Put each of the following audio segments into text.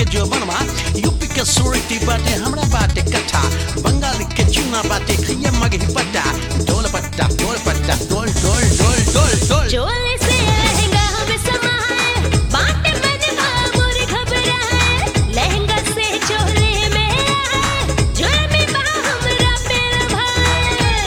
जो बनवा यूपी के सुरती बाटे हमरा बाटे कट्ठा बंगाल के चूना बाटे खैया मगही पट्टा डोल पट्टा डोल पट्टा डोल डोल डोल डोल डोल चोले से लहंगा हम समाए बाटे बनवा मोर घबराए लहंगा से चोले में आए जुल्मी बा हमरा पेड़ भाए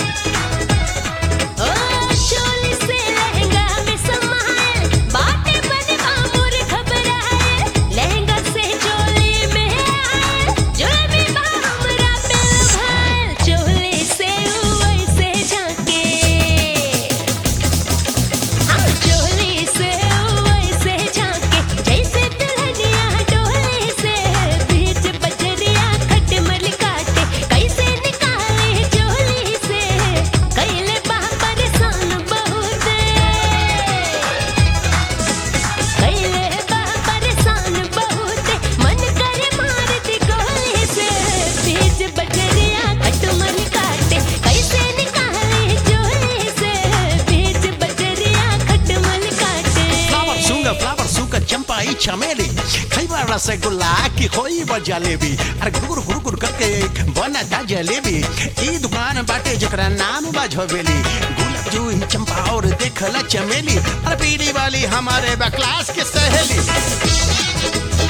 ओ चोले से लहंगा हम समाए बाटे बनवा मोर घबराए लहंगा से चोले में आए जुल्मी बा हमरा पेड़ भाए चोले से वैसे झांके हम चोली से वैसे झांके जैसे दुल्हनिया डोले से बीच बजरिया खटमल काटे कैसे निकाले चोली से कैले बा परेशान बहुत कैले बा परेशान बहुत मन करे मार दी गोली से बीच बजरिया खटमल काटे कैसे निकाले चोली से बीच बजरिया खटमल काटे फ्लावर सूंगा फ्लावर सूंगा चंपा ई चमेली खैबा रसगुल्ला की खोई बा जलेबी अरे गुर गुर गुर करके बना दा जलेबी ई दुकान बाटे जकरा नाम बा झोबेली गुलाब जूही चंपा और देखला चमेली अरे पीली वाली हमारे बा क्लास के सहेली